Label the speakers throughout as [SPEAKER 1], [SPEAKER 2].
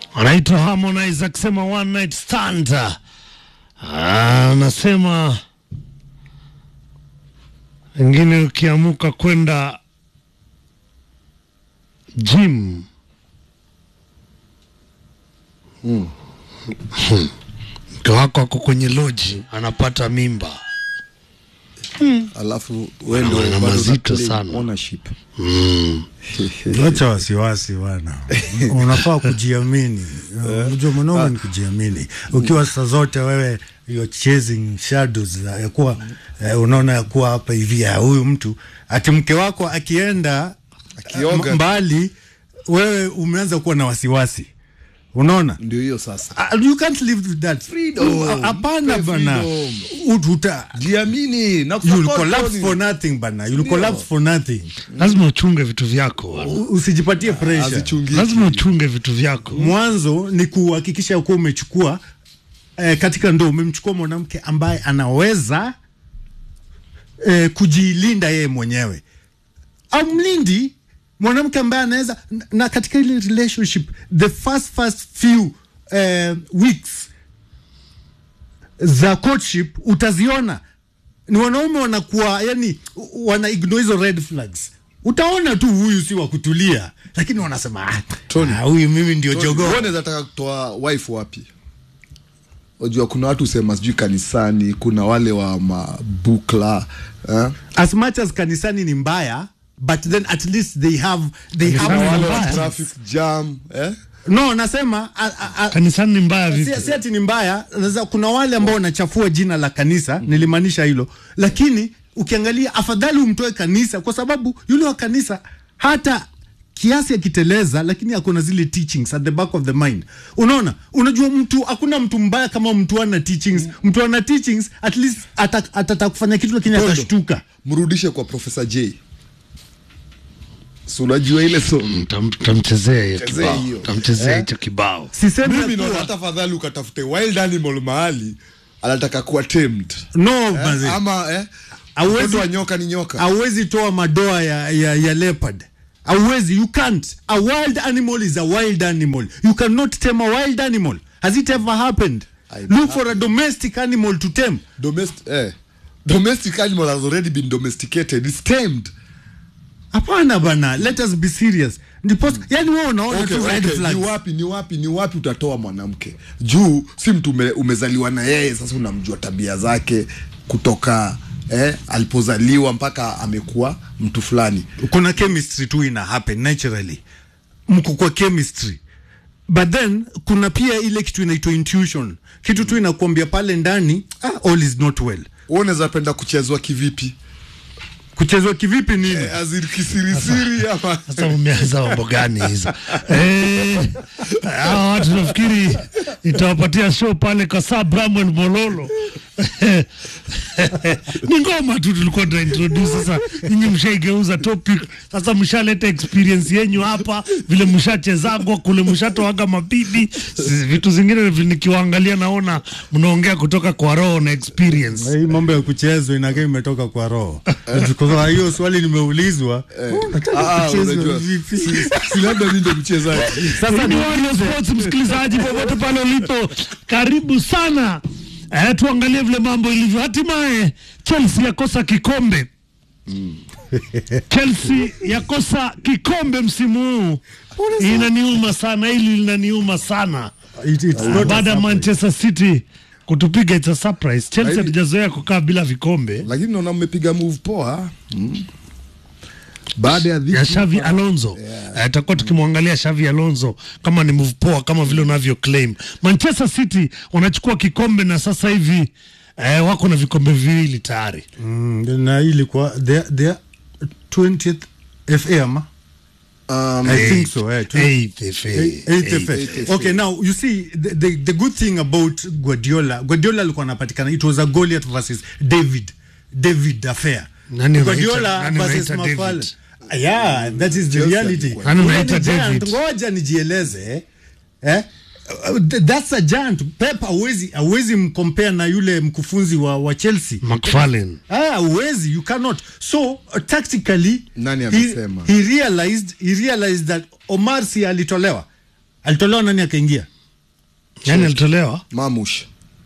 [SPEAKER 1] anaitwa Harmonize akisema one night stand. Ah, Anasema wengine ukiamuka kwenda gym mke wako ako kwenye loji anapata mimba
[SPEAKER 2] alafu wewe ndio
[SPEAKER 1] Maneno
[SPEAKER 2] bado
[SPEAKER 1] mazito
[SPEAKER 2] una claim
[SPEAKER 1] sana.
[SPEAKER 2] ownership.
[SPEAKER 3] Acha wasiwasi bwana, unafaa kujiamini. Unajua mwanaume ni kujiamini. Ukiwa saa zote wewe you're chasing shadows za- ya kuwa eh, unaona ya kuwa hapa hivi ya huyu mtu ati mke wako akienda
[SPEAKER 2] Akioga.
[SPEAKER 3] m- mbali, wewe umeanza kuwa na wasiwasi, unaona
[SPEAKER 2] ndio hiyo sasa
[SPEAKER 3] Ah, you can't live with that
[SPEAKER 2] Freedom.
[SPEAKER 3] Ah, Hapana
[SPEAKER 2] Mpe
[SPEAKER 3] bana,
[SPEAKER 2] freedom.
[SPEAKER 3] Ut- uta
[SPEAKER 2] jiamini na
[SPEAKER 3] you'll
[SPEAKER 2] kusupport
[SPEAKER 3] collapse
[SPEAKER 2] Tony.
[SPEAKER 3] for nothing bana, you'll collapse for nothing.
[SPEAKER 1] lazima uchunge vitu vyako bwana.
[SPEAKER 3] U- Usijipatie pressure.
[SPEAKER 2] Hazichungiki.
[SPEAKER 1] lazima uchunge vitu vyako
[SPEAKER 3] mwanzo ni kuhakikisha kuwa umechukua eh, katika ndoa umemchukua mwanamke ambaye anaweza eh, kujilinda yeye mwenyewe amlindi mwanamke ambaye anaweza na- na katika ile relationship the first first few eh, weeks za courtship utaziona ni wanaume wanakuwa yani wana ignore hizo red flags utaona tu huyu si wa kutulia lakini wanasema "Ah,
[SPEAKER 2] Tony.
[SPEAKER 3] ah, huyu mimi ndio
[SPEAKER 2] Tony,
[SPEAKER 3] jogoo
[SPEAKER 2] wewe unaweza taka kutoa wife wapi unajua kuna watu husema sijui kanisani kuna wale wa mabukla eh?
[SPEAKER 3] as much as kanisani ni mbaya but then at least they have they have
[SPEAKER 1] Kanisani ni
[SPEAKER 2] wale wa
[SPEAKER 1] mbaya.
[SPEAKER 2] traffic jam eh?
[SPEAKER 3] no nasema a, a, a,
[SPEAKER 1] kanisani ni mbaya vipi
[SPEAKER 3] si, si ati ni mbaya sasa kuna wale ambao wanachafua jina la kanisa nilimaanisha hilo lakini ukiangalia afadhali umtoe kanisa kwa sababu yule wa kanisa hata kiasi akiteleza lakini akona zile teachings at the back of the mind unaona unajua mtu hakuna mtu mbaya kama mtu ana teachings mtu ana teachings at least ata- atataka kufanya kitu lakini
[SPEAKER 2] Tondo.
[SPEAKER 3] atashtuka
[SPEAKER 2] mrudishe kwa profesa j si unajua ile so
[SPEAKER 1] Tam- tamchezea hiyo
[SPEAKER 2] Chezea
[SPEAKER 1] kibao
[SPEAKER 2] hiyo.
[SPEAKER 1] tamchezea hicho kibao
[SPEAKER 3] sisemi ya
[SPEAKER 2] mimi
[SPEAKER 3] kuwa-
[SPEAKER 2] naona hata fadhali ukatafute wild animal mahali anataka kuwa tamed
[SPEAKER 3] no
[SPEAKER 2] eh?
[SPEAKER 3] mazee.
[SPEAKER 2] ama eh?
[SPEAKER 3] Hauwezi-
[SPEAKER 2] mtoto wa nyoka ni nyoka
[SPEAKER 3] hauwezi toa madoa ya, ya, ya leopard hauwezi you can't a wild animal is a wild animal you cannot tame a wild animal has it ever happened
[SPEAKER 2] I-
[SPEAKER 3] look for a domestic animal to tame
[SPEAKER 2] Domest- eh. domestic animal has already been domesticated it's tamed
[SPEAKER 3] hapana bana let us be serious ndipo yani wewe unaona
[SPEAKER 2] okay,
[SPEAKER 3] tu red
[SPEAKER 2] okay.
[SPEAKER 3] flags
[SPEAKER 2] ni wapi ni wapi ni wapi utatoa mwanamke juu si mtu ume, umezaliwa na yeye sasa unamjua tabia zake kutoka eh, alipozaliwa mpaka amekuwa mtu fulani
[SPEAKER 3] kuna chemistry tu ina happen naturally mko kwa chemistry but then kuna pia ile kitu inaitwa intuition kitu tu inakuambia pale ndani ah, all is not well
[SPEAKER 2] Wewe unaweza penda kuchezwa kivipi
[SPEAKER 3] kuchezwa kivipi nini
[SPEAKER 2] eh, azir kisirisiri ama
[SPEAKER 1] sasa umeanza mambo gani hizo Eh, hawa watu nafikiri itawapatia show pale kasa bramwel mololo ni ngoma tu tulikuwa tuna introduce sasa nyinyi mshaigeuza topic sasa mshaleta experience yenyu hapa vile mshachezagwa kule mshatoaga mabibi Si- vitu zingine vi- nikiwaangalia naona mnaongea kutoka kwa roho na experience
[SPEAKER 3] hii mambo ya kuchezwa inakaa imetoka kwa roho kwa hiyo swali nimeulizwa oh, unataka
[SPEAKER 2] Ah,
[SPEAKER 3] kuchezwa
[SPEAKER 2] unajua,
[SPEAKER 3] vipi?
[SPEAKER 2] si- si labda mi ndo mchezaji
[SPEAKER 3] Sasa
[SPEAKER 1] ni
[SPEAKER 3] ni
[SPEAKER 1] Warrior Sports, msikilizaji popote pale ulipo, karibu sana. Eh, tuangalie vile mambo ilivyo. Hatimaye Chelsea yakosa kikombe. Chelsea yakosa kikombe msimu huu. Inaniuma sana, hili linaniuma sana.
[SPEAKER 3] It- it's not a
[SPEAKER 1] Baada ya
[SPEAKER 3] surprise.
[SPEAKER 1] Manchester City kutupiga, it's a surprise. Chelsea
[SPEAKER 2] Lakini-
[SPEAKER 1] hatujazoea kukaa bila vikombe.
[SPEAKER 2] lakini naona mmepiga move poa mm. baada ya dhiki
[SPEAKER 1] ya Xavi Alonso yeah. Tutakuwa tukimwangalia Xavi Alonso kama ni move poa kama vile unavyo claim. Manchester City wanachukua kikombe na sasa hivi eh, wako na vikombe viwili tayari.
[SPEAKER 3] Mm, na hii ilikuwa their, their 20th FA ama
[SPEAKER 2] um,
[SPEAKER 3] I think so eh, 20
[SPEAKER 1] Eighth FA.
[SPEAKER 3] Eighth
[SPEAKER 1] Eighth.
[SPEAKER 3] FA.
[SPEAKER 2] Eighth FA.
[SPEAKER 3] Okay, now you see the, the, the good thing about Guardiola, Guardiola alikuwa anapatikana, it was a Goliath versus David, David affair.
[SPEAKER 1] Nani unaita-
[SPEAKER 3] Guardiola
[SPEAKER 1] nani
[SPEAKER 3] versus
[SPEAKER 1] unaita
[SPEAKER 3] Mafala.
[SPEAKER 1] David?
[SPEAKER 3] Yeah, that is the
[SPEAKER 2] Chelsea
[SPEAKER 3] reality.
[SPEAKER 2] alikuwa-
[SPEAKER 1] Nani
[SPEAKER 3] Ule
[SPEAKER 1] unaita
[SPEAKER 3] ni giant.
[SPEAKER 1] David?
[SPEAKER 3] Ngoja nijieleze eh? Uh, th- That's a giant. Pep hawezi hawezi mkompare na yule mkufunzi wa, wa Chelsea.
[SPEAKER 1] McFarlane.
[SPEAKER 3] Ah, uwezi, you cannot. So uh, tactically
[SPEAKER 2] Nani
[SPEAKER 3] he,
[SPEAKER 2] amesema?
[SPEAKER 3] he realized he realized that Omar si alitolewa alitolewa nani akaingia
[SPEAKER 1] yani alitolewa
[SPEAKER 2] mamush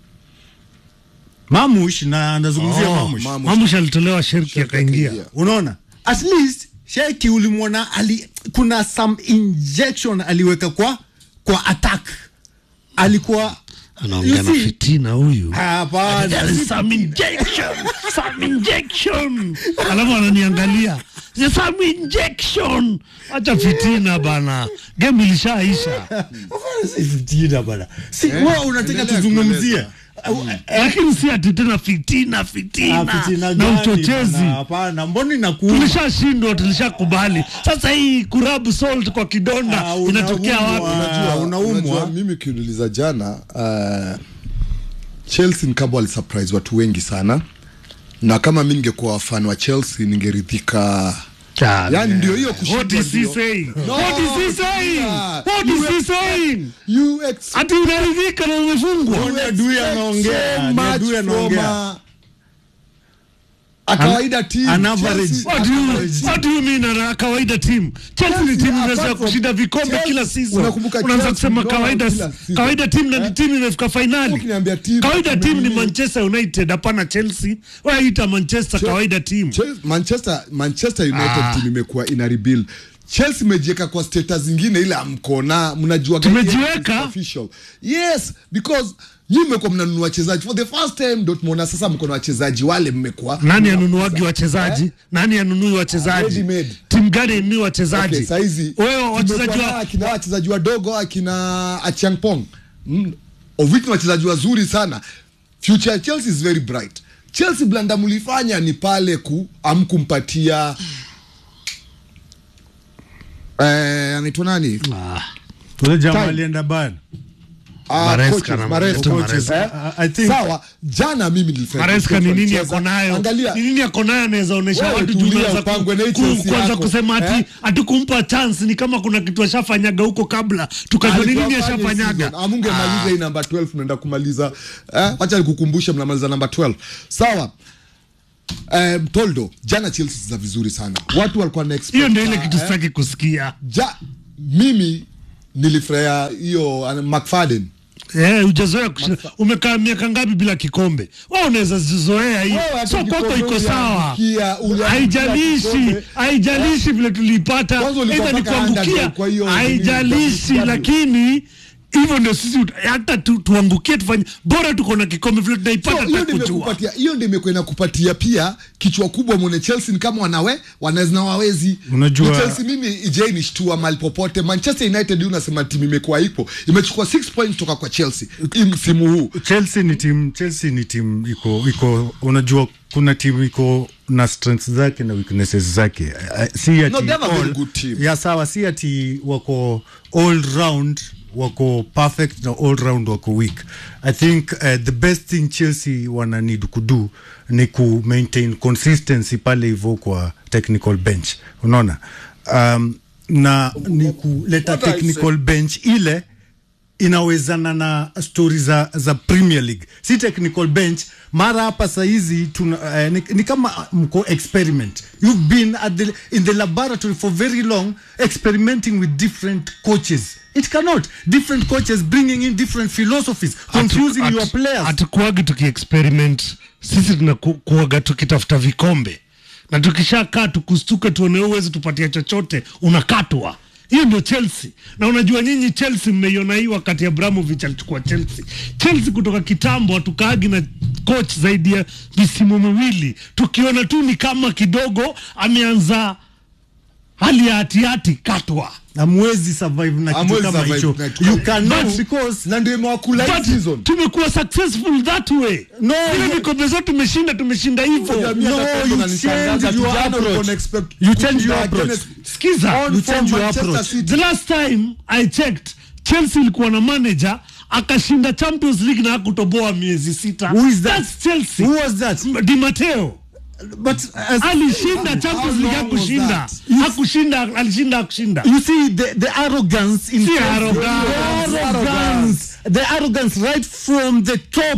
[SPEAKER 3] mamush na anazungumzia
[SPEAKER 1] Oh,
[SPEAKER 3] mamush
[SPEAKER 2] Mamush.
[SPEAKER 1] mamush alitolewa sherki akaingia
[SPEAKER 2] akaingia.
[SPEAKER 3] unaona at least sheki ulimwona ali, kuna some injection aliweka kwa kwa attack alikuwa
[SPEAKER 1] anaongea
[SPEAKER 3] You
[SPEAKER 1] na
[SPEAKER 3] see?
[SPEAKER 1] fitina huyu
[SPEAKER 3] hapana
[SPEAKER 1] There is some injection, some injection. Alafu ananiangalia. There's some injection. Acha fitina bana. Game ilishaisha.
[SPEAKER 3] Hapana, si fitina bana si wewe unataka
[SPEAKER 2] endelea
[SPEAKER 3] tuzungumzie
[SPEAKER 2] kueleza.
[SPEAKER 3] Au- eh,
[SPEAKER 1] Lakini si ati tena fitina,
[SPEAKER 3] ah,
[SPEAKER 1] fitina,
[SPEAKER 3] fitina
[SPEAKER 1] na
[SPEAKER 3] gani
[SPEAKER 1] uchochezi.
[SPEAKER 3] bana? hapana mbona inakuuma
[SPEAKER 1] Tulishashindwa, tulishakubali. Sasa hii kurabu salt kwa kidonda
[SPEAKER 3] Ah,
[SPEAKER 1] inatokea
[SPEAKER 3] unaumwa.
[SPEAKER 1] wapi?
[SPEAKER 3] Unajua, unaumwa.
[SPEAKER 2] unajua mimi kiuliza jana uh, chelsea ni kama walisurprise watu wengi sana na kama mi ningekuwa fan wa chelsea ningeridhika yani ndio hiyo kushindwa
[SPEAKER 1] What is he
[SPEAKER 2] ndio.
[SPEAKER 1] saying?
[SPEAKER 2] No,
[SPEAKER 1] What is he saying?
[SPEAKER 2] yeah.
[SPEAKER 1] What
[SPEAKER 2] You
[SPEAKER 1] is he
[SPEAKER 2] ex-
[SPEAKER 1] saying?
[SPEAKER 2] You ex-
[SPEAKER 1] Ati unaridhika na umefungwa?
[SPEAKER 3] Ni adui anaongea,
[SPEAKER 2] so
[SPEAKER 3] ni
[SPEAKER 2] much
[SPEAKER 3] adui
[SPEAKER 2] from
[SPEAKER 3] anaongea.
[SPEAKER 2] a- a kawaida team.
[SPEAKER 3] an average-
[SPEAKER 2] Chelsea-
[SPEAKER 1] What do you, what do you mean ana kawaida team? Chelsea ni
[SPEAKER 2] Chelsea,
[SPEAKER 1] timu
[SPEAKER 2] apart
[SPEAKER 1] inaweza
[SPEAKER 2] from-
[SPEAKER 1] kushinda vikombe
[SPEAKER 2] Chelsea,
[SPEAKER 1] kila season.
[SPEAKER 2] unakumbuka
[SPEAKER 1] Unaanza
[SPEAKER 2] Chelsea
[SPEAKER 1] kusema
[SPEAKER 2] ndio
[SPEAKER 1] kawaida
[SPEAKER 2] kila season.
[SPEAKER 1] kawaida team na
[SPEAKER 2] Eh?
[SPEAKER 1] timu imefika finali.
[SPEAKER 2] Ukiniambia timu,
[SPEAKER 1] Kawaida team ni
[SPEAKER 2] mimi-
[SPEAKER 1] Manchester United hapana Chelsea. Wewe ita Manchester kawaida team.
[SPEAKER 2] Chelsea- Manchester, Manchester United
[SPEAKER 1] Ah.
[SPEAKER 2] team imekuwa ina rebuild. Chelsea imejiweka kwa status zingine ile amkona mnajua gani
[SPEAKER 1] Tumejiweka?
[SPEAKER 2] is official. Yes, because nyinyi mmekuwa mnanunua wachezaji for the first time ndio tumeona sasa mko na wachezaji wale mmekuwa
[SPEAKER 1] Nani anunuagi wachezaji? Nani anunui wachezaji?
[SPEAKER 2] Ready made.
[SPEAKER 1] Timu gani inunui wachezaji?
[SPEAKER 2] Okay, saizi
[SPEAKER 1] Wewe wachezaji
[SPEAKER 2] tumekuwa na
[SPEAKER 1] wa
[SPEAKER 2] akina wachezaji wadogo akina Achiang Pong mm, of which ni wachezaji wazuri sana. Future ya Chelsea is very bright. Chelsea blanda mlifanya ni pale ku amkumpatia eh, anaitwa nani?
[SPEAKER 1] Ah,
[SPEAKER 3] ule jamaa
[SPEAKER 2] Time.
[SPEAKER 3] alienda bana
[SPEAKER 2] Ah,
[SPEAKER 1] Maresca
[SPEAKER 2] coaches,
[SPEAKER 1] na
[SPEAKER 2] Maresca.
[SPEAKER 1] Maresca.
[SPEAKER 2] Eh,
[SPEAKER 3] I- I think-
[SPEAKER 2] sawa jana mimi nilifanya
[SPEAKER 1] Maresca ni nini yako nayo?
[SPEAKER 2] Angalia
[SPEAKER 1] Ni nini yako nayo anaweza onyesha
[SPEAKER 2] Wewe
[SPEAKER 1] watu
[SPEAKER 2] tulia,
[SPEAKER 1] juu unaweza
[SPEAKER 2] upangwe na hii
[SPEAKER 1] ku-
[SPEAKER 2] Chelsea
[SPEAKER 1] kwanza
[SPEAKER 2] yako.
[SPEAKER 1] kusema ati
[SPEAKER 2] Eh?
[SPEAKER 1] ati kumpa chance ni kama kuna kitu ashafanyaga huko kabla tukajua ni nini ashafanyaga.
[SPEAKER 2] amungemaliza hii namba 12 mnaenda kumaliza eh, wacha nikukumbushe mnamaliza namba 12 sawa Um, toldo jana chelsea za vizuri sana watu walikuwa na expect-
[SPEAKER 1] Hiyo ndio ile kitu
[SPEAKER 2] eh,
[SPEAKER 1] sitaki kusikia.
[SPEAKER 2] ja, mimi nilifurahia hiyo uh, mcfaden
[SPEAKER 1] Eh, hujazoea kushinda. Umekaa miaka ngapi bila kikombe? Wewe unaweza zizoea hii.
[SPEAKER 2] Wewe hata
[SPEAKER 1] So kwako
[SPEAKER 2] kikombe
[SPEAKER 1] iko sawa.
[SPEAKER 2] uliangukia- uliangukia
[SPEAKER 1] Haijalishi,
[SPEAKER 2] kikombe.
[SPEAKER 1] haijalishi vile tulipata.
[SPEAKER 2] Kwanza ulikuwa
[SPEAKER 1] Aidha ni
[SPEAKER 2] mpaka
[SPEAKER 1] kuangukia.
[SPEAKER 2] underdog kwa hiyo
[SPEAKER 1] Haijalishi
[SPEAKER 2] nini,
[SPEAKER 1] lakini hivyo ndio sisi hata tu, tuangukie tufanye bora tuko na kikombe vile tunaipata
[SPEAKER 2] So, hiyo ndio
[SPEAKER 1] tutakujua.
[SPEAKER 2] imekupatia hiyo ndio imekuwa inakupatia pia kichwa kubwa mwone Chelsea ni kama wanawe wanaweza na wawezi.
[SPEAKER 3] Unajua-
[SPEAKER 2] Ni Chelsea mimi ije nishtua mahali popote. Manchester United hii unasema timu imekuwa ipo. Imechukua 6 points kutoka kwa Chelsea hii msimu huu.
[SPEAKER 3] Chelsea ni timu Chelsea ni timu iko iko unajua kuna timu iko na strengths zake na weaknesses zake Eh, si ati
[SPEAKER 2] No, they have a very
[SPEAKER 3] all-
[SPEAKER 2] good team.
[SPEAKER 3] ya sawa si ati wako all round wako perfect na all round wako weak i think uh, the best thing chelsea wana need kudo ni ku maintain consistency pale hivyo kwa technical bench unaona um, na ni kuleta
[SPEAKER 2] What I
[SPEAKER 3] technical bench ile inawezana na stori za, za premier league si technical bench mara hapa sahizi tuna uh, ni, ni kama mko experiment you've been at the, in the laboratory for very long experimenting with different coaches it cannot different coaches bringing in different philosophies confusing
[SPEAKER 1] Hatu-
[SPEAKER 3] your
[SPEAKER 1] hatu-
[SPEAKER 3] players
[SPEAKER 1] hatukuagi tukiexperiment sisi tunakuaga tukitafuta vikombe na tukishakaa tukustuke tuone uwezi tupatia chochote unakatwa hiyo ndio chelsea na unajua nyinyi chelsea mmeiona hii wakati abramovich alichukua chelsea chelsea kutoka kitambo hatukaagi na coach zaidi ya misimu miwili tukiona tu ni kama kidogo ameanza hali ya hatihati katwa
[SPEAKER 3] amwezi survive na kitu
[SPEAKER 2] Hamwezi
[SPEAKER 3] kama
[SPEAKER 2] survive
[SPEAKER 3] hicho
[SPEAKER 2] na kitu
[SPEAKER 3] you
[SPEAKER 2] kama-
[SPEAKER 3] cannot
[SPEAKER 1] But-
[SPEAKER 3] because
[SPEAKER 2] Na ndio imewakula hii
[SPEAKER 1] But
[SPEAKER 2] season.
[SPEAKER 1] tumekuwa successful that way
[SPEAKER 3] No,
[SPEAKER 1] Vile
[SPEAKER 3] you-
[SPEAKER 1] vikombe zote tumeshinda tumeshinda hivyo
[SPEAKER 2] Jamii
[SPEAKER 3] No,
[SPEAKER 2] hata
[SPEAKER 3] you
[SPEAKER 2] Pep ananishangaza,
[SPEAKER 3] change
[SPEAKER 2] ati
[SPEAKER 3] your
[SPEAKER 2] jana
[SPEAKER 3] approach.
[SPEAKER 2] ulikuwa expect
[SPEAKER 3] You change
[SPEAKER 2] kushinda
[SPEAKER 3] your approach.
[SPEAKER 2] against-
[SPEAKER 1] Skiza,
[SPEAKER 2] on
[SPEAKER 3] you
[SPEAKER 2] from
[SPEAKER 3] change your
[SPEAKER 2] Manchester
[SPEAKER 3] approach.
[SPEAKER 2] City.
[SPEAKER 1] the last time i checked chelsea ilikuwa na manager akashinda champions league na hakutoboa miezi sita
[SPEAKER 3] Who is that?
[SPEAKER 1] That's chelsea
[SPEAKER 3] who was that
[SPEAKER 1] di mateo
[SPEAKER 3] but as,
[SPEAKER 1] alishinda champions league
[SPEAKER 2] long was
[SPEAKER 1] hakushinda
[SPEAKER 2] that?
[SPEAKER 1] hakushinda alishinda hakushinda
[SPEAKER 3] You see the, the arrogance in
[SPEAKER 1] Si
[SPEAKER 3] Chelsea.
[SPEAKER 1] arrogance.
[SPEAKER 3] The arrogance. The arrogance right from the top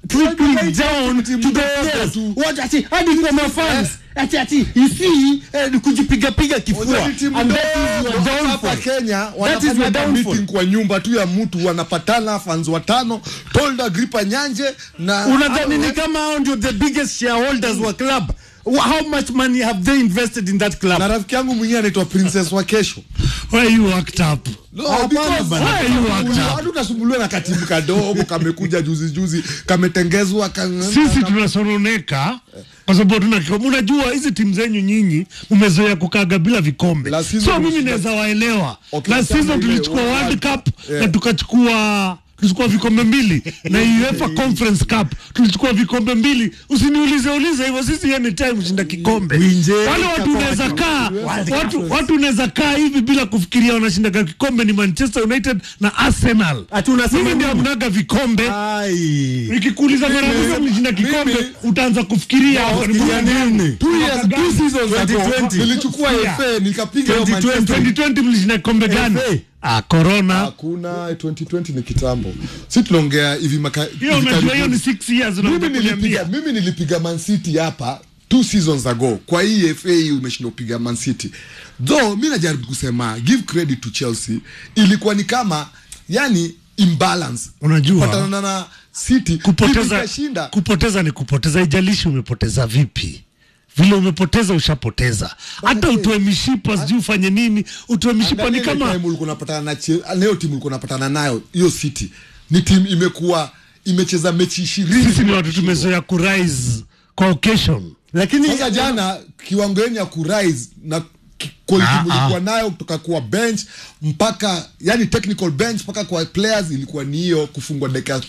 [SPEAKER 3] trickling down
[SPEAKER 2] timu
[SPEAKER 3] to the
[SPEAKER 2] ndogo
[SPEAKER 3] players
[SPEAKER 2] tu.
[SPEAKER 3] what ati hadi kwa mafans ati ati you see eh, ni kujipiga piga kifua
[SPEAKER 2] Unajua ni timu
[SPEAKER 3] and that is your
[SPEAKER 2] ndogo hapa
[SPEAKER 3] downfall
[SPEAKER 2] Kenya
[SPEAKER 3] That is your
[SPEAKER 2] wanafanya
[SPEAKER 3] downfall.
[SPEAKER 2] meeting kwa nyumba tu ya mtu wanapatana fans watano Tolda Gripa Nyanje na
[SPEAKER 3] unadhani ni kama hao ndio the biggest shareholders wa club Wha- how much money have they invested in that club
[SPEAKER 2] na rafiki yangu mwingine anaitwa Princess wa kesho
[SPEAKER 1] Why you worked up?
[SPEAKER 2] No,
[SPEAKER 3] Hapana
[SPEAKER 2] because
[SPEAKER 3] bana.
[SPEAKER 2] why
[SPEAKER 1] you worked
[SPEAKER 2] Uli-
[SPEAKER 1] up?
[SPEAKER 2] watu unasumbuliwa na katibu kadogo kamekuja juzi juzi kametengezwa ka-
[SPEAKER 1] Sisi tunasononeka kwa sababu hatuna kikombe. Unajua hizi timu zenyu nyinyi mmezoea kukaga bila vikombe,
[SPEAKER 2] La season
[SPEAKER 1] so mimi
[SPEAKER 2] tulishinda-
[SPEAKER 1] naweza waelewa.
[SPEAKER 2] Okay,
[SPEAKER 1] La
[SPEAKER 2] kama
[SPEAKER 1] season
[SPEAKER 2] ile
[SPEAKER 1] tulichukua
[SPEAKER 2] World
[SPEAKER 1] World
[SPEAKER 2] Cup.
[SPEAKER 1] Cup
[SPEAKER 2] Yeah.
[SPEAKER 1] na tukachukua tulichukua vikombe mbili na UEFA Conference Cup tulichukua vikombe mbili. Usiniulize ulize hivyo, sisi anytime shinda kikombe.
[SPEAKER 3] Winje,
[SPEAKER 1] Wale watu unaweza kaa
[SPEAKER 3] World
[SPEAKER 1] watu, watu unaweza kaa hivi bila kufikiria wanashinda kikombe ni Manchester United na Arsenal.
[SPEAKER 3] Ati unasema
[SPEAKER 1] Mimi ndio
[SPEAKER 3] nini?
[SPEAKER 1] mnaga vikombe
[SPEAKER 3] ai
[SPEAKER 1] nikikuuliza mara mwisho mlishinda kikombe
[SPEAKER 2] mimi-
[SPEAKER 1] utaanza kufikiria
[SPEAKER 3] Wafikiria nini?
[SPEAKER 2] Two years, two seasons ago,
[SPEAKER 3] 2020.
[SPEAKER 2] nilichukua
[SPEAKER 1] Yeah.
[SPEAKER 2] FA nikapiga hiyo
[SPEAKER 3] 2020.
[SPEAKER 2] Manchester
[SPEAKER 1] 2020 mlishinda kikombe gani?
[SPEAKER 3] FA.
[SPEAKER 1] Ah, corona.
[SPEAKER 2] hakuna 2020 ni kitambo si tunaongea hivi maka
[SPEAKER 1] Hiyo
[SPEAKER 2] hivi
[SPEAKER 1] unajua hiyo
[SPEAKER 2] karibuni.
[SPEAKER 1] ni 6 years
[SPEAKER 2] mimi
[SPEAKER 1] unakuja
[SPEAKER 2] nilipiga
[SPEAKER 1] kuniambia.
[SPEAKER 2] mimi nilipiga Man City hapa two seasons ago kwa hii FA hii umeshinda kupiga Man City though mi najaribu kusema give credit to Chelsea ilikuwa ni kama yani imbalance
[SPEAKER 1] Unajua
[SPEAKER 2] patana na City
[SPEAKER 1] kupoteza
[SPEAKER 2] ikashinda
[SPEAKER 1] kupoteza ni kupoteza, ijalishi umepoteza vipi. Vile umepoteza ushapoteza. Hata utoe mishipa sijui ufanye nini, utoe mishipa ni
[SPEAKER 2] Angalia ile
[SPEAKER 1] kama
[SPEAKER 2] time ulikuwa unapatana na Chel- leo timu ulikuwa unapatana nayo hiyo City ni timu imekuwa imecheza mechi ishirini
[SPEAKER 1] sisi ni watu tumezoea kurise kwa occasion.
[SPEAKER 3] lakini
[SPEAKER 2] Sasa jana kiwango yenu ya kurise na ki- quality
[SPEAKER 1] Ah,
[SPEAKER 2] mlikuwa nayo kutoka kwa bench mpaka yani technical bench mpaka kwa players ilikuwa ni hiyo kufungwa dakika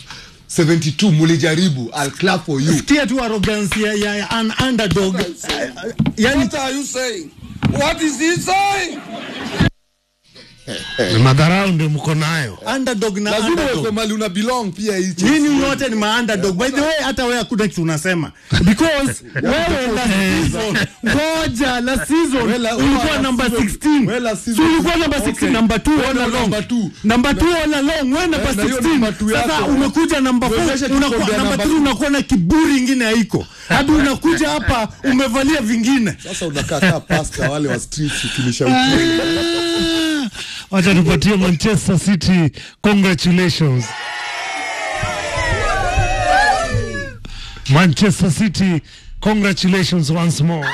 [SPEAKER 2] 72 mulijaribu I'll clap for you
[SPEAKER 3] sikia tu arrogance ya, ya, ya an underdog yani
[SPEAKER 4] What are you saying? What is he saying?
[SPEAKER 1] Ni madharau ndio mko nayo.
[SPEAKER 3] underdog na
[SPEAKER 2] lazima uwekwe
[SPEAKER 3] underdog
[SPEAKER 2] mali una belong pia hii Chelsea.
[SPEAKER 3] nyinyi wote ni ma underdog by the way hata wewe hakuna kitu unasema because wewe last season ngoja last season
[SPEAKER 2] Wewe la-
[SPEAKER 3] ulikuwa
[SPEAKER 2] wewe
[SPEAKER 3] number
[SPEAKER 2] last season-
[SPEAKER 3] 16
[SPEAKER 2] wewe last
[SPEAKER 3] so
[SPEAKER 2] season-
[SPEAKER 3] ulikuwa number 16
[SPEAKER 2] Okay.
[SPEAKER 3] number 2
[SPEAKER 2] Wewe
[SPEAKER 3] all along
[SPEAKER 2] number two.
[SPEAKER 3] number 2 all along wewe number
[SPEAKER 2] na hiyo number
[SPEAKER 3] 16
[SPEAKER 2] two
[SPEAKER 3] sasa
[SPEAKER 2] yako,
[SPEAKER 3] umekuja number
[SPEAKER 2] Uwezeshe
[SPEAKER 3] 4 unakuwa
[SPEAKER 2] kikombe ya
[SPEAKER 3] number
[SPEAKER 2] number
[SPEAKER 3] 3
[SPEAKER 2] two.
[SPEAKER 3] unakuwa na kiburi ingine haiko hadi unakuja hapa umevalia vingine
[SPEAKER 2] sasa unakaa kaa pasta wale wa streets ukilisha ukweli.
[SPEAKER 1] Wacha tupatie Manchester City congratulations. Manchester City congratulations once more.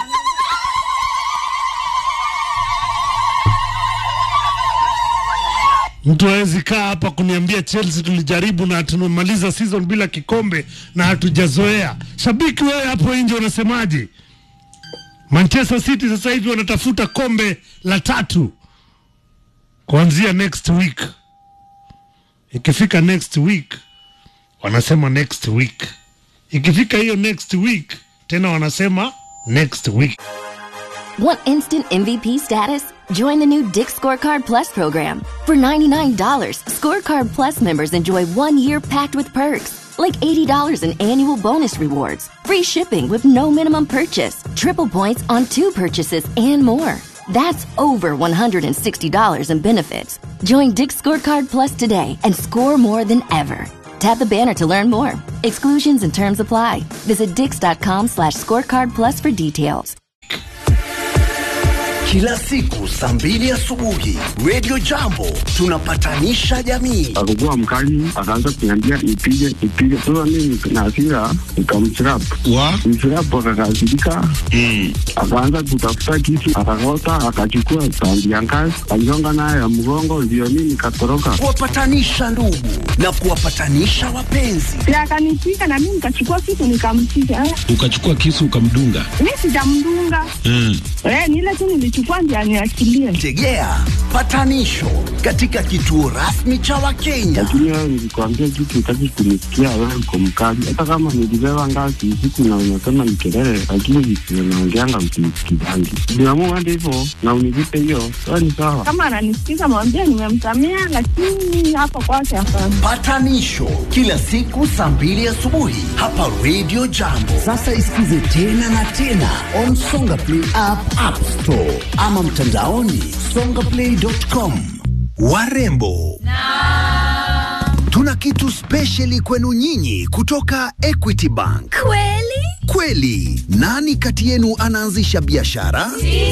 [SPEAKER 1] Mtu hawezi kaa hapa kuniambia Chelsea tulijaribu na tumemaliza season bila kikombe na hatujazoea. Shabiki wewe hapo nje unasemaje? Manchester City sasa hivi wanatafuta kombe la tatu kuanzia next week. Ikifika next week wanasema next week, ikifika hiyo next week tena wanasema next week.
[SPEAKER 5] Want instant MVP status? Join the new Dick Scorecard Plus program. For $99, Scorecard Plus members enjoy one year packed with perks, like $80 in annual bonus rewards, free shipping with no minimum purchase, triple points on two purchases, and more. That's over $160 in benefits. Join Dick Scorecard Plus today and score more than ever. Tap the banner to learn more. Exclusions and terms apply. Visit dix.com slash scorecard plus for details.
[SPEAKER 6] Kila siku saa mbili asubuhi Radio Jambo tunapatanisha jamii.
[SPEAKER 7] akakuwa mkali, akaanza kuniambia nipige nipige. Sasa mimi na hasira nikamchirap
[SPEAKER 4] Wa?
[SPEAKER 7] mchirap, akakasirika akaanza kutafuta kisu, akakota, akachukua tandi ya ngazi, aligonga nayo ya mgongo, ndio mimi nikatoroka.
[SPEAKER 6] Kuwapatanisha ndugu na kuwapatanisha wapenzi.
[SPEAKER 8] na akanipiga na mimi nikachukua kitu nikampiga. Eh,
[SPEAKER 4] Ukachukua kisu ukamdunga.
[SPEAKER 8] Mi sijamdunga
[SPEAKER 4] Mm.
[SPEAKER 8] eh, ni ile tu nilichukua ndio aniachilie.
[SPEAKER 6] Tegea patanisho katika kituo rasmi cha Wakenya.
[SPEAKER 7] Lakini wewe nilikwambia kitu, utaki kunisikia, wewe uko mkali. Hata kama nilibeba ngazi usiku na unasema ni kelele, lakini visivyo naongeanga msinisikizangi. Niamua hadi hivyo na univipe hiyo, sawa ni sawa.
[SPEAKER 8] Kama ananisikiza mwambie nimemsamea, lakini hapo kwake hapana.
[SPEAKER 6] Patanisho kila siku saa mbili asubuhi hapa Radio Jambo. Sasa isikize tena na tena on Songa Play app, App Store ama mtandaoni songaplay.com. Warembo Tuna kitu spesheli kwenu nyinyi kutoka Equity Bank.
[SPEAKER 9] Kweli?
[SPEAKER 6] Kweli, nani kati yenu anaanzisha biashara?